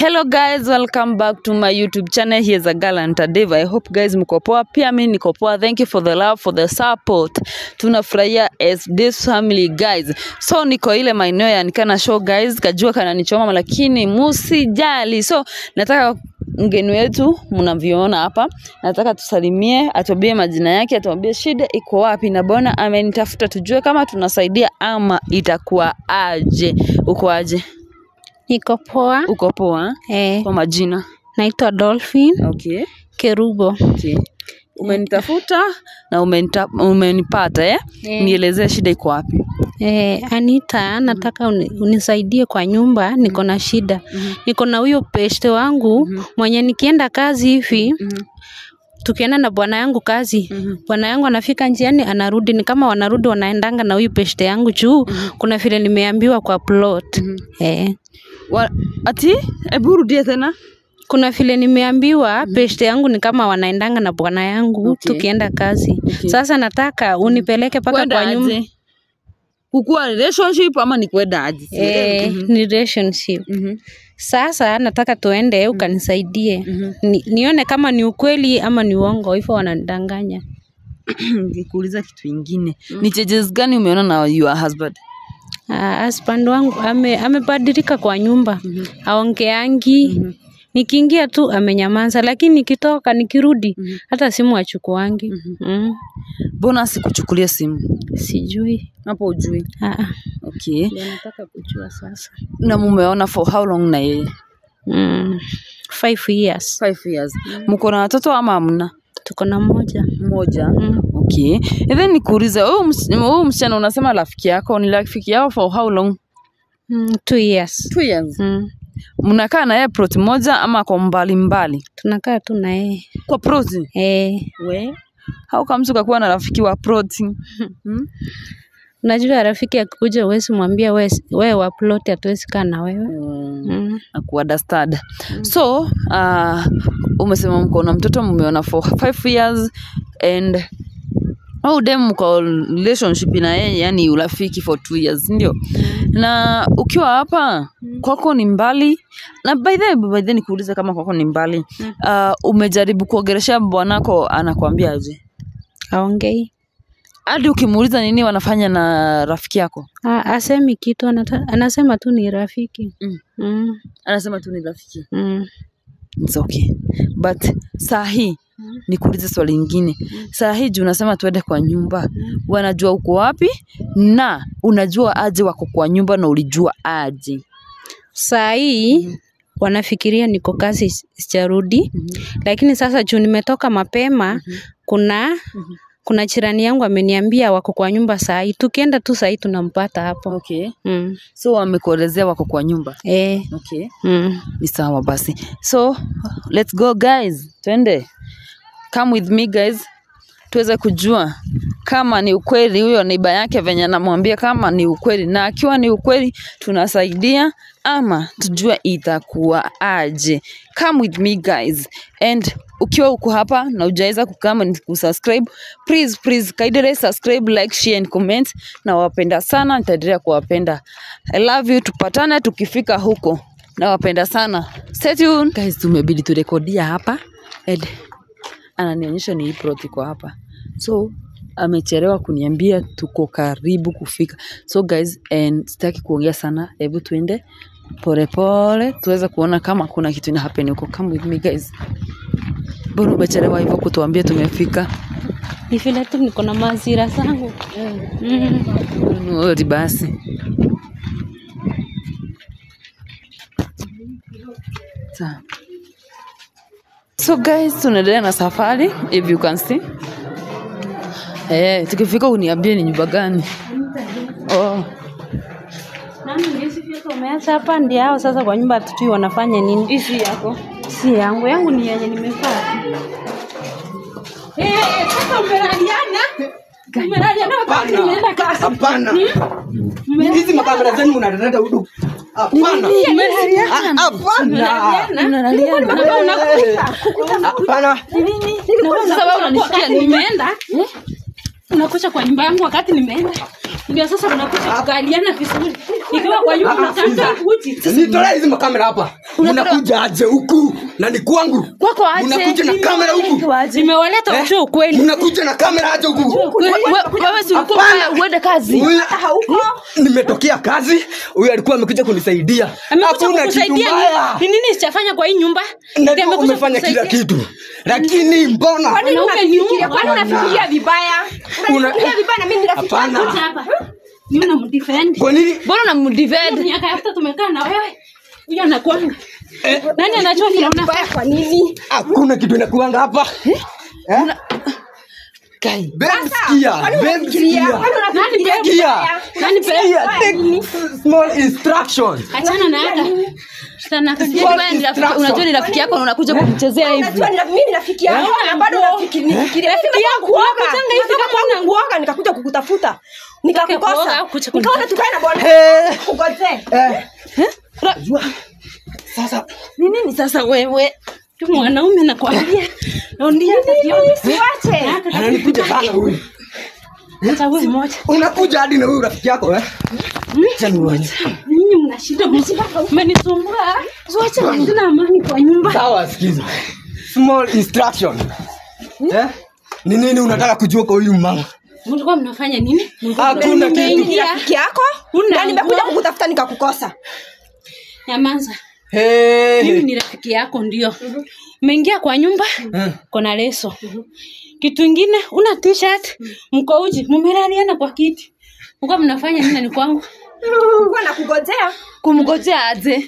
Hello guys, welcome back to my YouTube channel. Here's a girl and Dave. I hope guys mko poa. Pia mimi niko poa. Thank you for the love, for the support. Tunafurahia as this family guys. So niko ile maeneo ya nikana show guys, kajua kananichoma lakini musijali. So nataka mgeni wetu mnavyoona hapa, nataka tusalimie, atuambie majina yake, atuambie shida iko wapi, na bona amenitafuta tujue kama tunasaidia ama itakuwa aje. Uko aje? Niko poa. Uko poa? Eh, Kwa majina. naitwa Dolphin Okay. Kerubo. Okay. Umenitafuta na umenita, umenipata eh? Eh. Nielezee shida iko wapi? Eh, Anita, nataka uni, unisaidie kwa nyumba, niko na shida. Niko na huyo peste wangu mwenye nikienda kazi hivi tukienda na bwana yangu kazi bwana yangu anafika njiani anarudi ni kama wanarudi wanaendanga na huyu peste yangu juu kuna vile nimeambiwa kwa plot eh. Wa, ati hebu rudie tena. kuna vile nimeambiwa peste yangu ni kama wanaendanga na bwana yangu Okay. tukienda kazi Okay. sasa nataka unipeleke mpaka Kwenda kwa nyumba aje? Kukuwa relationship ama ni kwenda aje? eh, ni relationship Mhm. sasa nataka tuende ukanisaidie ni, nione kama ni ukweli ama ni uongo hivyo wananidanganya Nikuuliza kitu ingine. Ni changes gani umeona na your husband? Ah, husband wangu ame, amebadilika kwa nyumba aongeangi nikiingia tu amenyamaza lakini nikitoka nikirudi hata simu achukuangi mm. Mbona sikuchukulia simu? sijui Hapo ujui. Ah, ah. Okay. Ndio nataka kujua sasa Na mumeona for how long na yeye? mm. five years Five years. Mko na watoto ama hamna? tuko na mmoja Mmoja. mm. Okay. And then nikuulize, huyu ms- huyu msichana unasema rafiki yako ni rafiki yao for how long? Mm, two years Two years. mm. Mnakaa na yeye plot moja ama kwa mbali mbali? tunakaa tu na yeye Kwa plot. eh, We. How comes ukakuwa na rafiki wa plot? Hmm? unajua rafiki akikuja uwezi mwambia we, we wa plot hatuwezi kaa na wewe Mm. mm. na kuunderstand. So, uh, umesema mko na mtoto mmeona for five years and au dem mko relationship na yeye yani urafiki for two years ndio na ukiwa hapa kwako ni mbali na by the by the nikuulize kama kwako ni mbali uh, umejaribu kuongelesha bwanako anakuambia aje aongei hadi ukimuuliza nini wanafanya na rafiki yako Ah, asemi kitu anata, anasema tu ni rafiki Mm. mm. anasema tu ni rafiki Mm. It's okay. But saa hii nikuulize swali lingine. Saa hii juu unasema tuende kwa nyumba, wanajua uko wapi na unajua aje wako kwa nyumba na ulijua aje? saa hii wanafikiria niko kazi si- sijarudi lakini sasa juu nimetoka mapema kuna kuna jirani yangu ameniambia wako kwa nyumba saa hii tukienda tu saa hii tunampata hapo Okay. mm. So wamekuelezea wako kwa nyumba. eh. Okay. mm. Ni sawa basi. So let's go guys. Twende. Come with me guys. Tuweze kujua kama ni ukweli huyo neiba yake venye anamwambia kama ni ukweli, na akiwa ni ukweli tunasaidia ama tujue itakuwa aje. Come with me guys and ukiwa uko hapa na ujaweza kukama ni kusubscribe, please please kaidere subscribe, like, share and comment. Na wapenda sana, nitaendelea kuwapenda. I love you. Tupatane tukifika huko. Nawapenda sana. Stay tuned. Guys, tumebidi turekodia hapa and ananionyesha ni hii plot iko hapa so amechelewa kuniambia tuko karibu kufika so guys and sitaki kuongea sana hebu tuende polepole tuweze kuona kama kuna kitu ina happen huko come with me guys mbona umechelewa hivyo kutuambia tumefika ni vile tu niko na mazira zangu mm. Odi basi Sawa. so guys tunaendelea na safari if you can see eh tukifika uniambie ni nyumba gani oh umeacha hapa ndio hao sasa kwa nyumba tutui wanafanya nini hizi yako si yangu yangu ni yenye nimevaa Eh, eh, sasa umelaliana umelaliana wakati nimeenda kazi Hapana. Hizi makamera zenu mnaleta hudu. Hapana. Ah, Hapana. Unataka unakuta Hapana. sasa wewe unanishikia nimeenda unakucha kwa nyumba yangu wakati nimeenda ndio sasa unakuja kukaliana vizuri nikiwa kwa nyumba unataka uji nitolee hizi makamera hapa unakuja aje huku na ni kwangu Kwako aje? unakuja na kamera huku nimewaleta ujue ukweli unakuja na kamera aje huku We- we- wewe si ulikuwa Hapana. unataka uende kazi Huyu- nimetokea kazi huyu alikuwa amekuja kunisaidia amekuja hakuna kitu kukusaidia mbaya nini? ni nini sichafanya kwa hii nyumba Ndiye najua amekuja umefanya kila kukusaidia. kitu lakini mbona Wanaume unafikiria ni kwani Hapana. unafikiria vibaya Una- unafikiria vibaya na mimi ni rafiki Hapana. yako Kuja hapa mimi namdefend kwa nini mbona unamdivide miaka yote tumekaa na wewe huyo anakuanga nani anajua vile unafanya vibaya kwa nini hakuna kitu inakuanga hapa Eh? Babe, sikia, kwani babe, unafikiria sikia. kwani unafikiria Nani Sikia. vibaya nani pe Sikia, take small instructions. achana na hata sana Yaani wewe ni rafiki- unajua ni rafiki yako na unakuja kumchezea hivi unajua ni mimi ni rafiki yako na bado rafiki nifikiria rafiki yangu kuoga Unakujanga hivi kama kwanza kuoga nikakuja kukutafuta kuoga nikakukosa au kuja nikaona tukae na bwana Eh, kugote eh. Unajua, Sasa ni nini sasa wewe tu mwanaume nakwambia ndio siwache ananikuja sana huyu. hata wewe mmoja Unakuja hadi na huyu rafiki yako eh? Acha nione. nyinyi mna shida mmenisumbua zote sina amani kwa nyumba Sawa, sikiza. Small instruction. Eh? Ni nini unataka kujua kwa huyu mama? mlikuwa mnafanya nini Hakuna kitu. mimi ni rafiki yako Una na nimekuja nguo? kukutafuta nikakukosa nyamanza Hey. mimi ni rafiki yako ndio umeingia kwa nyumba Eh. kona leso kitu ingine una t-shirt mko uji mumelaliana kwa kiti mko mnafanya nini ni kwangu kuwa na kugojea kumgojea aje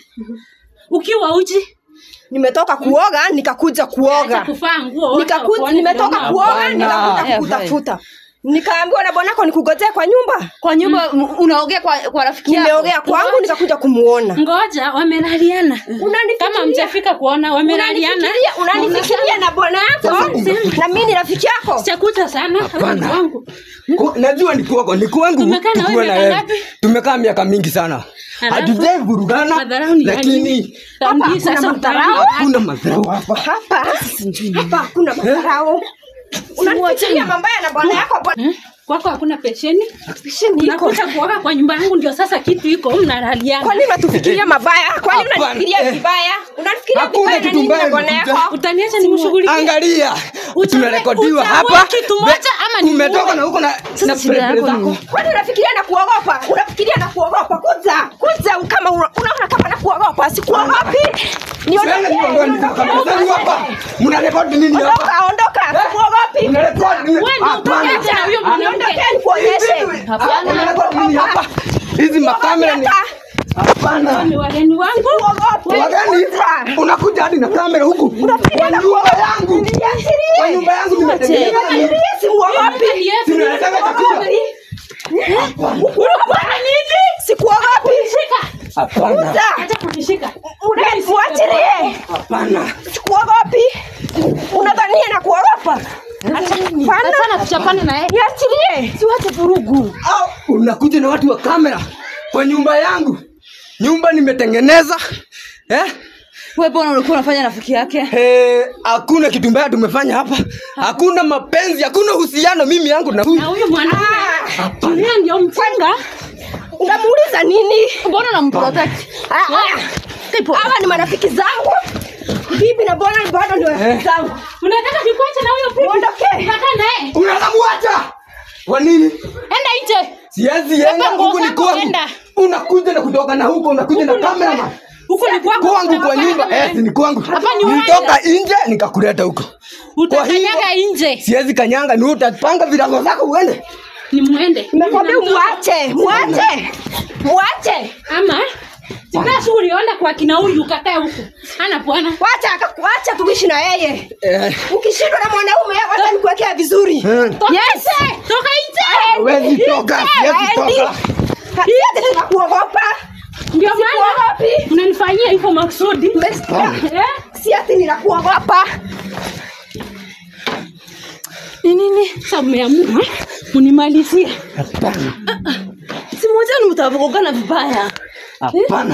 ukiwa uji nimetoka kuoga nikakuja acha kuoga kufaa nguo nikakuja wacha nimetoka kuona. kuoga Hapana. nikakuja Eh, kukutafuta nikaambiwa na bwanako nikugojee kwa nyumba kwa nyumba m- unaogea kwa, kwa rafiki yako nimeogea kwangu nikakuja kumuona ngoja wamelaliana kama mjafika kuona wamelaliana Unanifikiria- unanifikiria na bwana yako na mimi ni rafiki yako chakuta sana Hapana. wangu Ku- najua ni kwako ni kwangu Tumekaa na tukiwa wewe na miaka wewe ngapi? tumekaa miaka mingi sana Alafu? hatujai vurugana madharau ni ya nini? lakini Tambii Hapa sasa kuna madharau. utaona. hakuna madharau hapa hapa hapa hakuna madharau unanifikiria mambaya na bwana yako bwana Hmm? kwako hakuna pesheni Pesheni iko. unakuja kuoga kwa nyumba yangu ndio sasa kitu iko mnalaliana kwani unatufikiria mabaya kwani Hapana, unanifikiria eh. vibaya unanifikiria Hakuna vibaya na kitu nini na mbaya bwana nimekuja. yako utaniacha nimshughulikie angalia Uchague- tunarekodiwa uchague hapa kitu moja ama ni umetoka muue? na huko na na shida yako preference ni- zako kwani unafikiria na kuogopa unafikiria na kuogopa kuja kuja kama una- unaona kama na kuogopa sikuogopi Sianga niondoe nikakamizani hapa mnarekodi nini hapa ondoka ondoka sikuogopi mnarekodi nini Wewe ndio Hapana. utoke na huyo mwanamke. Niondokee nikuonyeshe Hapana, mnarekodi nini hapa hizi makamera ni hapana ni wageni wangu wagani unakuja hadi na kamera huku kwa nyumba yangu kwa nyumba yangu nimetengeneza nini? simuogopi Tunataka chakula sikuogopi hapana acha kunishika muachilie hapana sikuogopi unadhania na kuogopa Achana tuchapane na yeye niachilie siwache vurugu au unakuja na watu wa kamera kwa nyumba yangu nyumba nimetengeneza eh? wewe mbona ulikuwa unafanya rafiki yake Eh, hakuna kitu mbaya tumefanya hapa hakuna mapenzi hakuna uhusiano mimi yangu na huyu na huyo mwanaume yeye ndio mfunga unamuuliza nini mbona unamprotect Ah, ah. hawa ni marafiki zangu bibi na bwana bado ni marafiki zangu unataka nikuache na huyo bibi Uondoke. Unakaa naye unaweza muacha kwa nini enda nje siwezi Beba enda nguo huku ni zako, kwangu enda. unakuja na kutoka na huko unakuja na kamera huko ni kwako kwangu kwa nyumba eh, si ni kwangu Hapa ni nitoka nje nikakuleta huko utakanyaga nje siwezi kanyanga ni utapanga virago zako uende ni muende nimekwambia muache muache muache ama basi uliona kwa kina huyu ukakae huku ana bwana wacha akakuacha tuishi na yeye eh, ukishindwa na mwanaume wacha nikuwekea vizuri eh. toka nje toka nje Huwezi toka siwezi toka Hatiati tunakuogopa ndio maana Sikuogopi. unanifanyia hivyo maksudi Hapana. Eh? si ati ninakuogopa ni nini sasa mmeamua munimalizie hapana si mmoja mtavugana vibaya hapana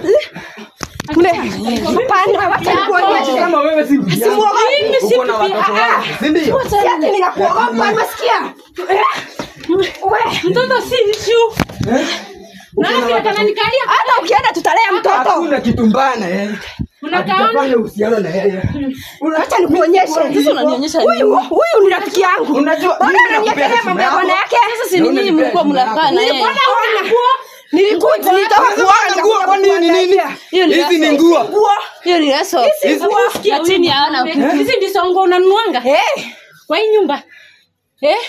Hapana, wacha nikuonyeshe kama wewe si bibi yangu, Simuogopi. Mimi si uko na bibi- watoto ah, wangu, si ndio? si ati ninakuogopa umesikia Eh? We, Mtoto si issue. Unaona vile kananikalia? hata ukienda tutalea mtoto. Hakuna kitu mbaya na yeye. Unakaona? Hatujafanya uhusiano na yeye. Acha nikuonyeshe. Sasa unanionyesha Huyu huyu ni rafiki yangu. Unajua, Mbona mimi unaniekelea nakupea mambo ya simu bwana yako. yake? Sasa si ni nyinyi mlikuwa mnakaa na yeye. Nilikuwa naona nguo. Nilikuwa nilitoka Sasa kuona nguo kwa nini nini? Hiyo ni Hizi ni leso. nguo. Nguo. Hiyo ni leso. Hizi nguo. Na chini hawana kitu. Hizi ndizo nguo unanuanga Eh, kwa hii nyumba. Eh?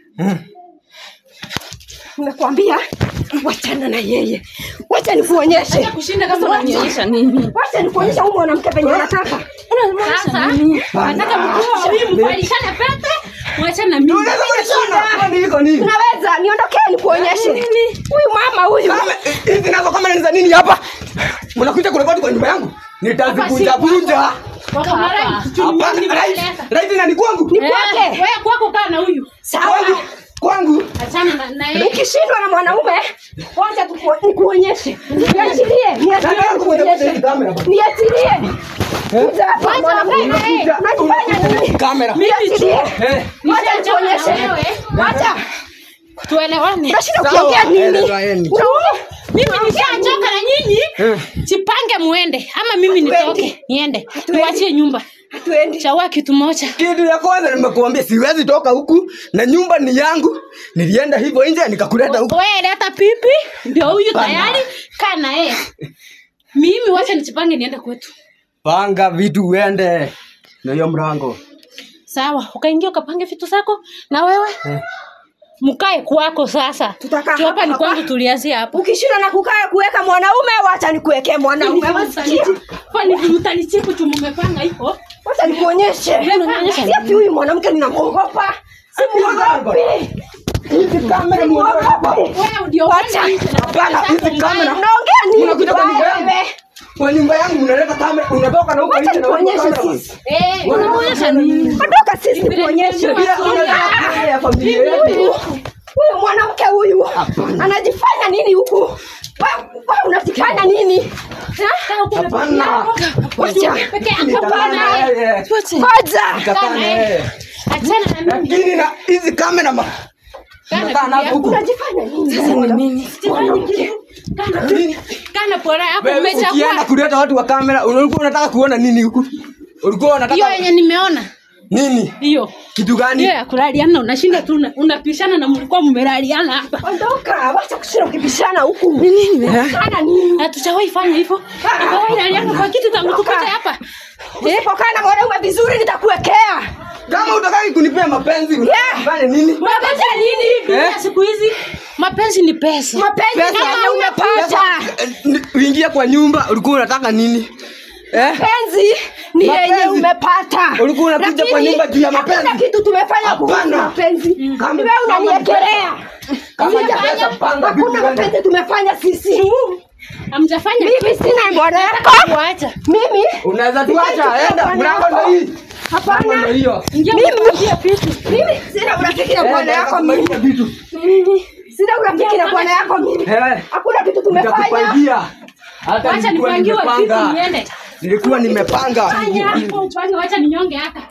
nakwambia wachana na yeye. Wacha nikuonyeshe. Kushinda Sasa kama unanionyesha nini? Wacha nikuonyeshe huyu mwanamke penye anataka. Sasa nataka mkuu wa huyu mvalishane pete, mwachane na mimi. Unaweza kunishona. Kwani iko nini? Unaweza niondokee nikuonyeshe. Huyu mama huyu. Kama hizi nazo kama ni za nini hapa? Mnakuja kurekodi kwa nyumba yangu? Nitazivunja vunja. Wako mara Hapana, right. Right na ni kwangu. Ni kwake. Wewe kwako kaa na huyu. Sawa. Kwangu. Kwangu. Achana na na yeye. Ukishindwa na mwanaume, wacha tuku- nikuonyeshe. Niachilie, niachilie Nataka kuja nikuonyeshe. hizi kamera hapa. Niachilie. Kuja hapa mwanamke. Unakuja. Unajifanya nini? Kamera. Niachilie. Eh. Wacha nikuonyeshe. wewe. Wacha. Tuelewane. Unashinda Sawa. ukiongea nini? Elewaeni. Unaongea? Mimi nishachoka na nyinyi. Eh. Jipange muende ama mimi nitoke niende. Niwachie nyumba. Hatuendi. Chawa kitu moja. Kitu ya kwanza nimekuambia siwezi toka huku na nyumba ni yangu. Nilienda hivyo nje nikakuleta huku. Wewe leta pipi ndio huyu Hapana. tayari kaa na yeye. Mimi wacha nijipange niende kwetu. Panga vitu uende. Na hiyo mlango. Sawa, ukaingia ukapange vitu zako na wewe Eh. mkae kwako sasa. Tutakaa Tu hapa hapa ni hapa. kwangu, tulianzia hapo. Ukishindwa na kukaa kuweka mwanaume, wacha nikuwekee mwanaume. Wasikia? Kwani mtanichipu tu mmepanga hivyo? Wacha nikuonyeshe. unanionyesha Si ati huyu mwanamke ninamwogopa. Simuogopi. Hizi kamera muondoe hapa. Simuogopi. Wewe ndio Wacha. Hapana, hizi kamera. Unaongea nini? Unakuja kwa nyumba yangu. wewe? Kwa nyumba yangu unaleta kamera, unatoka na huko Wacha nje na huko nikuonyeshe kamera. sisi. Eh, Unaonyesha nini? Ondoka sisi nikuonyeshe. Bila unataka ya familia yetu. Huyu mwanamke huyu anajifanya nini huku? Wewe wewe unajifanya nini? Ha? Hapana. Wacha. Peke yako Nitakaa bwana. na yeye. Ngoja. Nitakaa na yeye. Achana na mimi. Lakini na hizi kamera ma. Nakaa nazo huku. Unajifanya nini? Sasa ni nini? Nini? Kana pora hapo Wewe ukienda umechakua. kuleta watu wa kamera, ulikuwa unataka kuona nini huku? Ulikuwa Hiyo unataka yenye nimeona. nini? Hiyo. Kitu gani? Hiyo ya kulaliana unashinda tu una- unapishana na mlikuwa mmelaliana hapa. Ondoka, wacha kushinda ukibishana huku. Ni nini? Kana nini? Hatujawahi fanya hivyo. Hatujawahi laliana kwa kitu tangu tupate hapa. Usipokaa na mwanaume vizuri nitakuwekea. Kama utaki kunipea mapenzi, Yeah. unafanya nini? Mapenzi ya nini? Eh? Siku hizi mapenzi ni pesa. Mapenzi Pesa. yenye umepata. Eh, ni- Uingia kwa nyumba, ulikuwa unataka nini? Eh? Mapenzi ni Mapenzi. yenye umepata. Ulikuwa unakuja Lakini kwa nyumba juu ya hakuna mapenzi. kitu tumefanya kuhusu Hapana. mapenzi. Kama- Ni wewe unaniekelea. Kama Hakuna- pesa, panga vitu Hakuna gani? mapenzi tumefanya sisi. Hamjafanya Mimi sina bwana yako. kuacha. Mimi Unaweza tuacha, enda mlango ndio hii. Mlango hapana. ndio hiyo. Ingia Mimi mkupatia vitu. mimi sina urafiki na bwana Enda, yako mimi. kumaliza vitu. Mimi sina urafiki na bwana yako mimi. Eh. Hakuna kitu tumefanya. Nitakupangia. Hata Wacha nilikuwa nipangiwe vitu nimepanga. niende. Nilikuwa nimepanga. Fanya hapo upange wacha ninyonge haka.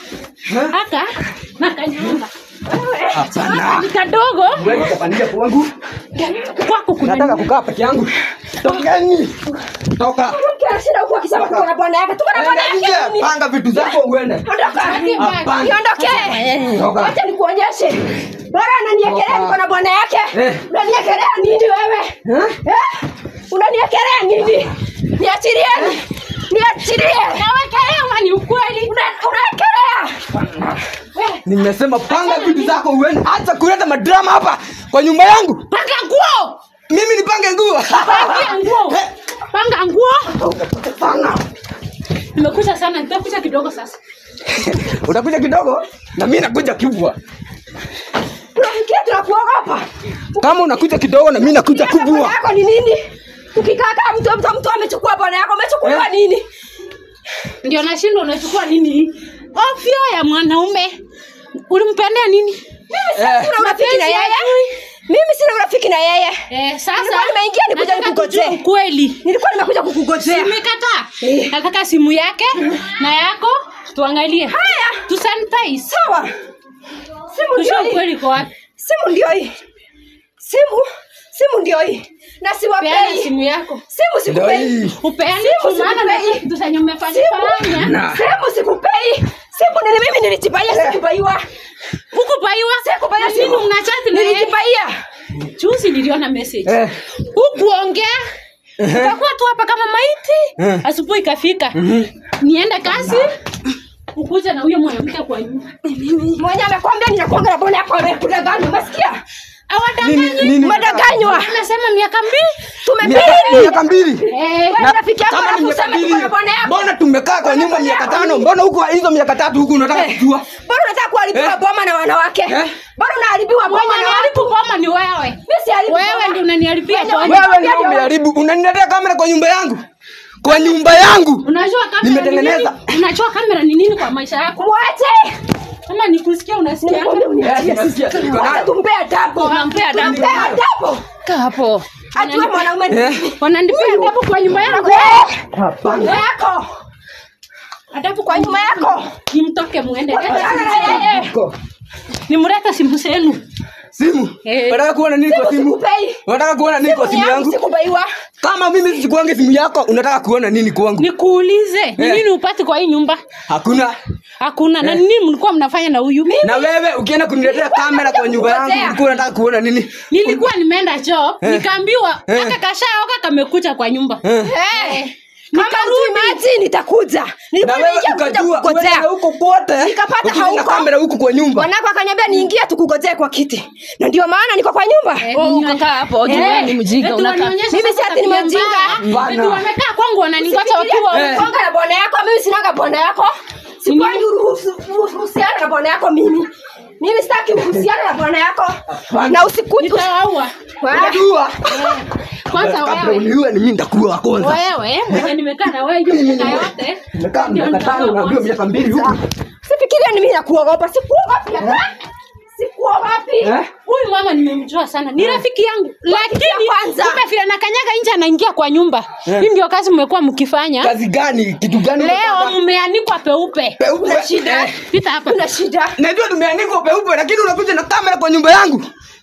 Haka na kanyonga. Hapana. Ni kadogo Wewe utapandia kwangu. kwako kuna Nataka kukaa peke yangu. Tokeni. Toka. Kila shida huko akisema tuko na bwana yake. Tuko na bwana Enda yake. nje, mimi. panga vitu zako uende. Ondoka. Hapana. Niondokee. Toka. Wacha nikuonyeshe. Bora ananiekelea Toka. niko na bwana yake. Eh. Unaniekelea nini wewe? Eh? Eh? Unaniekelea nini? Niachilieni. Niachilie. Nawekelea ama ni ukweli? Una- Unaekelea. Nimesema panga vitu zako uende. Acha kuleta madrama hapa kwa nyumba yangu. Panga nguo. Mimi nipange nguo. Panga nguo. Eh, Panga nguo. Panga. Nimekuja sana, nitakuja kidogo sasa. Utakuja kidogo na mimi nakuja kubwa. Unafikiria tunakuogopa? Kama unakuja kidogo na mimi nakuja Bwana kubwa. yako ni nini? Ukikaa kama mtu mtu mtu amechukua bwana yako, umechukuliwa Eh? nini? Ndio nashindwa unachukua nini? Ofyo ya mwanaume. Ulimpendea nini? Eh, Sina urafiki na yeye. Mimi sina urafiki na yeye. Eh, sasa Nilikuwa nimeingia nikuja nataka nikugojee. kujua ukweli. Nilikuwa nimekuja kukugojea. Nimekataa. Eh. Nataka simu yake na yako tuangalie. Haya. Tu sanitize. Sawa. Simu Tujue ndio hii. ukweli kwa wapi. simu ndio hii simu simu ndio hii na peana siwapei simu yako simu Ndio sikupei hii. upeane Simu tu, maana sikupei. najua kitu zenye umefanya fanya Na. simu sikupei simu nili mimi nilijibaia sikubaiwa hukupaiwa sikubaiwa Na nini simu mnachati na yeye nilijibaia juzi niliona message Eh. hukuongea ukakuwa tu hapa kama maiti Eh. asubuhi ikafika niende kazi ukuje na huyo mwanamke kwa nyumba mwenye amekwambia ninakuanga na bwana yako amekudanganya umesikia awadanganyi Nini? umedanganywa amesema miaka mbili tumepili miaka mbili Eh, Wewe rafiki yako kama ni miaka anakusema mbili tuko na bwana yako mbona tumekaa kwa nyumba miaka tano mbona huku hizo miaka tatu huku unataka kujua bado unataka kuharibiwa Eh. boma na wanawake Eh. bado unaharibiwa boma mwenye na watu aniharibu boma ni wewe mimi siharibu wewe boma. ndio unaniharibia Wenye boma. wanakwambia wewe ndio ndio- umeharibu unaniletea kamera kwa nyumba yangu kwa nyumba yangu unajua kamera ni Nimetengeneza. nini? unajua kamera ni nini kwa maisha yako mwache kama nikusikia unasikia Nimekwambia uniachie. Eh, nasikia, niko Wacha nayo. tumpee adabu. Unampea adabu. Tumpee adabu. kaa hapo Ajue mwanaume ni Eh. nini. wananipea adabu kwa nyumba yangu Kwa nyuma yako adabu kwa nyuma yako nimtoke muende Wachana na yeye. Ko- nimlete simu zenu simu Eh. unataka kuona nini kwa Simu simu sikupei. unataka kuona nini kwa Simu simu yangu yangu sikubaiwa. kama mimi sikuange simu yako unataka kuona nini kwangu nikuulize ni Eh. nini upati kwa hii nyumba hakuna hakuna na Eh. nini mlikuwa mnafanya na huyu na wewe ukienda kuniletea kamera kwa nyumba yangu Kungojea. ulikuwa unataka kuona nini nilikuwa nimeenda job Eh. nikaambiwa Eh. hata kashaoka kamekucha kwa nyumba Eh. Eh. Kama ujimaji nitakuja. na Nilikuwa wewe nimeingia kuja ukajua kukugojea. uende huko kote Nikapata ukija na hauko. kamera huku kwa nyumba Mwanako akaniambia niingie tukugojee kwa kiti. Na ndio maana niko kwa nyumba. Oh, ukakaa hapo juu wewe ni mjinga Eti unakaa wanionyesha Mimi si sasa ati ni tabia mjinga. mbaya. Bana. Eti wamekaa kwangu wananingoja wakiwa Eh. Konga na bwana yako, mimi sinanga bwana yako. Sikuangi uruhusu- uhusiano na bwana yako mimi. Mimi sitaki uhusiano na bwana yako. Na usikuje. nitawaua unajua kwanza kabla wewe uniue ni mimi nitakuwa wa kwanza wewe mwenye nimekaa na wewe hiyo miaka yote nimekaa ndio miaka tano nitakuwa unaambiwa miaka mbili huku Sifikiria ni mimi nakuogopa. Sikuogopi. hata. Sikuogopi. Eh? huyu mama nimemjua sana ni rafiki yangu lakini kwanza. kumbe vile nakanyaga nje anaingia kwa nyumba Eh. hii ndio kazi mmekuwa mkifanya kazi gani kitu gani leo umepata? mmeanikwa peupe Peupe. Kuna shida. Eh, pita hapa Kuna shida. najua tumeandikwa peupe lakini unakuja na kamera kwa nyumba yangu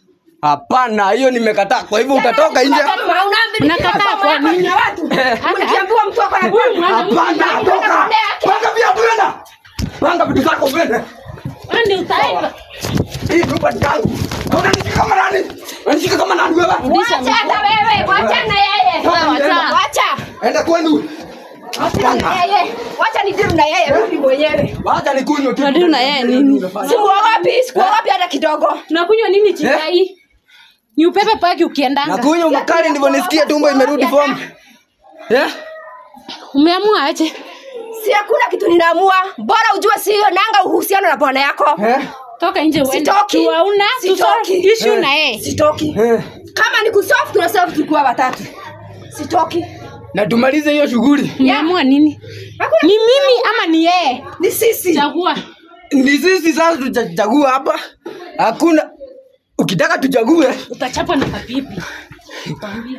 hapana hiyo nimekataa kwa hivyo utatoka nje Unakataa kwa nini? Ukiambiwa mtu ako na Huyu mwanamke hapana toka panga viatu wenda panga vitu zako vende wewe ndio utaenda hii nyumba ni yangu Na unanishika kama nani unanishika kama nani wewe Wacha hata wewe, wacha na yeye. Wacha. Wacha. enda kwenu Wacha na yeye. Wacha ni deal na yeye rudi mwenyewe. wacha nikunywe tu Unadili na yeye nini? Sikuogopi, sikuogopi hata kidogo. tunakunywa nini chai ni upepe paki ukiendanga nakunywa makali ndivyo nisikie tumbo imerudi form eh umeamua aje Si hakuna kitu ninaamua. Bora ujue si hiyo nanga uhusiano na bwana yako. eh toka nje uende Sitoki. tuwauna Sitoki. issue Eh. na yeye Sitoki. eh Kama ni kusolve tunasolve tukiwa watatu. Sitoki. na tumalize hiyo shughuli umeamua nini Hakuna ni mimi ama ni yeye ni sisi. chagua ni sisi sasa tutachagua hapa hakuna ukitaka tuchague utachapa na kapipi Nakwambia.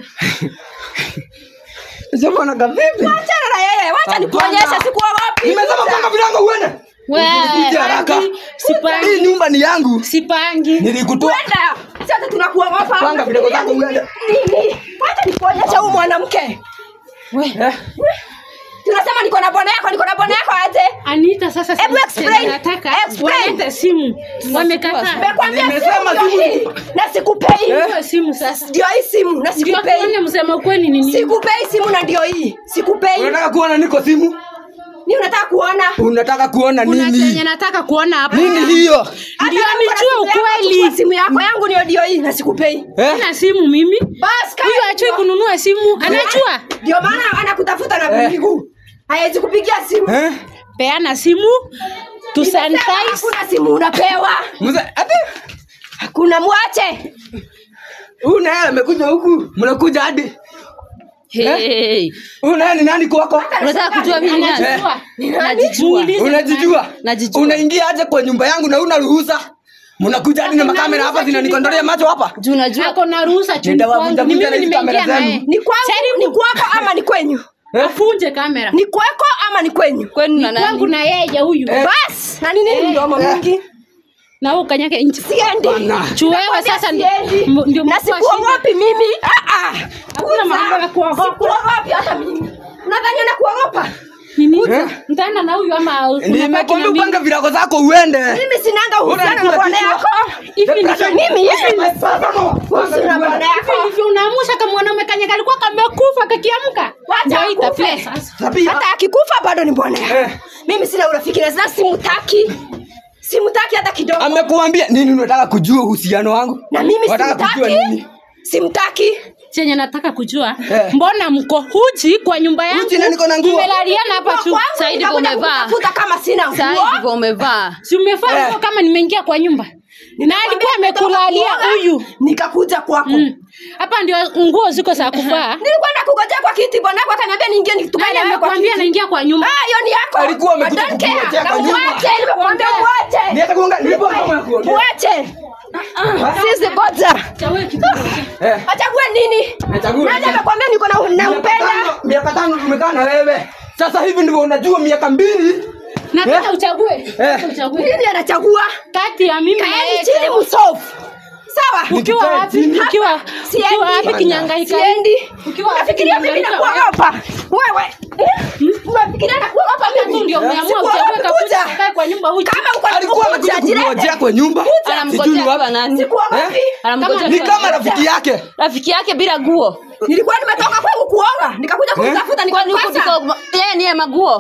sema na kavipi Achana na yeye. Wacha nikuonyeshe sikuogopi. nimesema panga vilango uende Wewe, Kuja haraka sipangi hii nyumba ni yangu sipangi nilikutoa Kwenda. Sasa tunakuogopa. Panga vidole zako uende. Nini? Wacha nikuonyeshe huyu mwanamke. eh Tunasema niko na bwana yako, niko na bwana yako aje? Anita sasa Hebu explain. nataka Explain. walete simu wamekataa Nimekwambia Nimesema simu ndio simu. hii. Na sikupei. Eh? Hiyo simu sasa Ndio hii simu na ndio sikupei. tuone msema ukweli ni nini Sikupei simu na ndio hii. Sikupei. unataka kuona niko simu Ni unataka kuona? unataka kuona kuna chenye nini nataka kuona hapa nini hiyo Hata Ndio kama nijue kuna simu yako, ukweli. chukua Simu yako yangu ndio ndio hii na sikupei. eh na simu mimi Bas huyu ajui kununua simu anajua Ndio maana anakutafuta na Eh. miguu. Hawezi kupigia simu. eh peana simu tu Nimesema sanitize Hakuna simu unapewa. mzee ati Hakuna mwache. huyu naye amekuja huku mnakuja hadi Hey, huyu naye ni nani kwako unataka kujua mimi ni nani? anajua Najijua. Muulize unajijua Najijua. unaingia aje kwa nyumba yangu na una ruhusa mnakuja hadi na makamera hapa zinanikondolea macho hapa Juu unajua ako na ruhusa chini Nitawavunja kwangu ni vunja mimi na hizi nimeingia kamera naye zenu. Ni kwangu, Jaribu. ni kwako ama ni kwenyu? afunje kamera Ni kwako ama ni kwenyu? kwenu na kwangu nani? na yeye huyu Eh. Bas, na nini ni mdomo Eh. mingi? na wewe ukanyage nje siendi Bana. chuwewe sasa ndio Siendi. m- ndio na mkuu wa shida. sikuogopi mimi Ah, ah. Hakuna mambo ya kuogopa. Sikuogopi hata mimi unadhani na kuogopa nini Eh? mtaenda na huyu ama unabaki nimekwambia na mimi upange virago zako uende mimi sinanga uhusiano na Unakula bwana kichwa. yako hivi ndivyo mimi hivi uhusiano na bwana hivi yako ndivyo unaamusha kama mwanaume kanya kalikuwa kamekufa kakiamka Wacha ndio akufe. itaplay sasa Tabia. hata akikufa bado ni bwana Eh. yako mimi sina urafiki na sasa simutaki simutaki hata kidogo amekuambia nini unataka kujua uhusiano wangu na mimi Unataka kujua simtaki nini simtaki chenye nataka kujua Eh. mbona mko huji kwa nyumba yangu Uchi na niko na nguo. mmelaliana hapa tu Kwangu Saidi nitakuja umevaa. kutafuta kama sina Sasa nguo hivyo umevaa si umefanya Eh. hivyo kama nimeingia kwa nyumba na alikuwa amekulalia Kuoga, huyu nikakuja kwako Mm. hapa ndio nguo ziko za kuvaa nilikuwa nakungojea kwa kiti bwana yako akaniambia niingie nitukane nani nawe kwa amekwambia kiti naingia kwa nyumba Ah, hiyo ni yako. Alikuwa amekuja I don't care. kukungojea Na kwa nyumba. muache, nimekuambia muache. Niache kuongea, nilipo kama ya kuongea. Muache. Sisi boza. chawe kidogo Eh. Achague nini? Nichague. Nani amekwambia niko na Miaka nampenda? tano- miaka tano tumekaa na wewe sasa hivi ndivyo unajua miaka mbili nataka Eh. uchague Eh. uchague Nini anachagua? kati ya mimi na Kaeni yeye chini msofu. Sawa? ukiwa Nikae wapi chini. ukiwa Siendi. ukiwa wapi Bana. kinyangaika Siendi. Ukiwa wapi Unafikiria mimi kinyangaika nakuogopa? Wewe. Unafikiria nakuogopa tu mimi? ndio umeamua Sikuogopi, uchague kakuja kuja. kakae kwa nyumba huji Kama uko na alikuwa nguvu, amekuja ujirete. kukungojea kwa nyumba Sijui anamgojea ni kwa wapi. nani Sikuogopi. anamgojea ni kwa kama rafiki yake rafiki yake bila guo Nilikuwa nimetoka kwangu kuoga, nikakuja kumtafuta kwani huku nikakosa. ndiko yeye ndiye maguo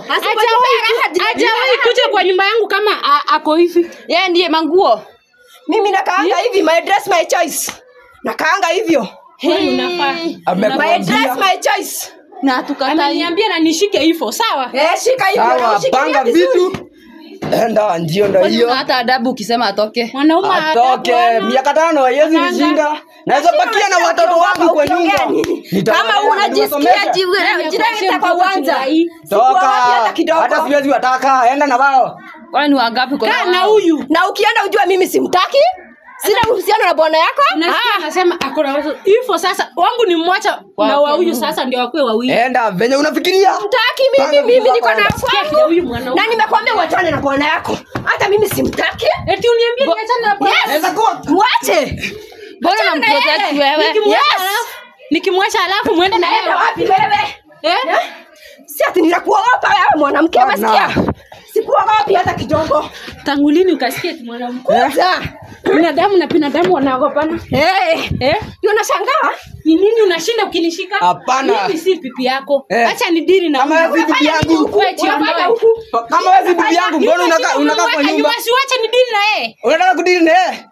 hajawahi kuja kwa nyumba yangu kama a- ako hivi yeye ndiye manguo mimi nakaanga hivi my dress my choice nakaanga hivyo Wewe unafaa my amekwambia dress my choice na tukatai ameniambia na nishike hivyo sawa eh shika hivyo na sawa ushikilia panga vizuri. vitu enda njio ndo Kwani hiyo una hata adabu ukisema atoke mwanaume atoke adabu miaka tano haiwezi Ananga. nishinda naweza bakia na watoto wangu kwa nyumba Nitawalea, kama unajisikia niwasomeshe. jiwe- jireta kwa Mtoto uwanja chulai. toka hata kidogo. hata siwezi wataka enda na wao kwani ni wangapi kwa kaa na huyu na ukienda ujua mimi simtaki sina uhusiano na bwana yako nasikia anasema ako na watoto hivyo sasa wangu ni mmoja na wa huyu sasa ndio wakuwe wawili enda venye unafikiria mtaki mimi Panga mimi vitu niko na zako, Sikia kile kwangu huyu mwanaume na nimekwambia uachane na bwana yako hata mimi simtaki eti uniambie niachane na bwana Naweza kuwa- mwache mbona Achana na unamprotect yeye. wewe nikimwacha Yes. alafu nikimwacha alafu mwende na naenda yeye wapi wewe eh si ati ninakuogopa wewe mwanamke Bana. umesikia sikuogopi hata kidogo tangu lini ukasikia eti mwanamke kuja binadamu na binadamu wanaogopana Eh, eh ndio nashangaa ni nini unashinda ukinishika Hapana. mimi si pipi yako Eh. acha ni diri na Kama huyu. wewe si bibi Unafanya nini yangu. huku? Wewe jiondoe. Unafanya huku? kama wewe si bibi yangu mbona unakaa unakaa kwa nyumba si wacha ni diri na yeye unataka kudili na yeye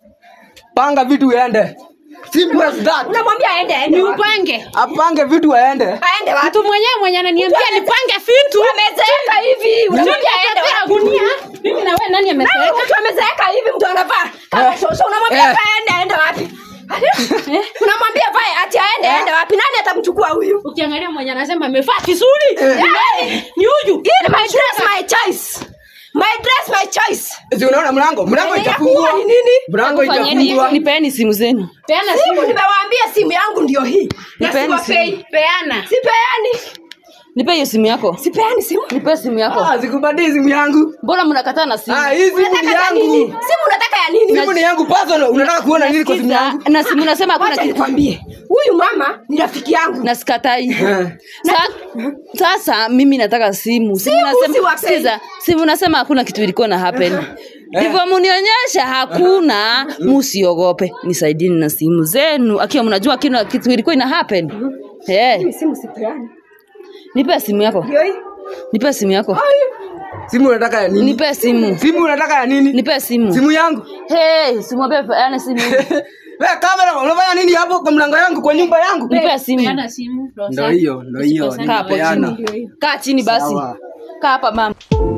panga vitu uende simple as that unamwambia aende aende ni wapi? upange apange vitu aende aende wapi mtu mwenyewe mwenye ananiambia Mtu ame- nipange vitu amezeeka hivi unamwambia aende Unataka wapi gunia mimi na wewe nani Nani amezeeka mtu amezeeka hivi mtu anavaa kama Eh. shosho unamwambia Eh. vae aende aende wapi unamwambia vae ati aende aende wapi nani atamchukua huyu ukiangalia mwenye anasema amevaa vizuri ni nani? ni huyu hii ni my dress my choice my dress my choice si unaona mlango mlango Eh, itafungua yakuwa ni nini? mlango fanyeni itafungua nipeni simu zenu peana simu simu nimewaambia simu yangu ndio hii na Nipeni siwapei peana sipeani nipe hiyo simu yako sipeani simu nipe simu yako ah sikubadili simu yangu mbona mnakataa na simu ah hii simu unataka ni ya nini yangu simu unataka ya nini simu ni yangu personal unataka kuona nini kwa simu Sikiza, yangu na simu nasema hakuna wacha kitu nikwambie huyu mama ni rafiki yangu na sikatai Eh. Sa, sasa mimi nataka simu simu Simu nasema, siwapei. sikiza, simu nasema hakuna kitu ilikuwa na happen ndivyo munionyesha hakuna musiogope nisaidini na simu zenu akiwa mnajua kina kitu ilikuwa ina happen Eh, Mimi simu sipeani nipe simu yako ndio hii nipe simu yako simu unataka ya nini nipe simu simu unataka ya nini nipe simu simu yangu hey, simu wape yani simu wewe kamera unafanya nini hapo kwa mlango yangu kwa nyumba yangu nipe simu peana simu Rosa. Ndio hiyo, ndio hiyo, Usikosane. kaa hapo Peana. chini kaa chini basi Sawa. kaa hapa mama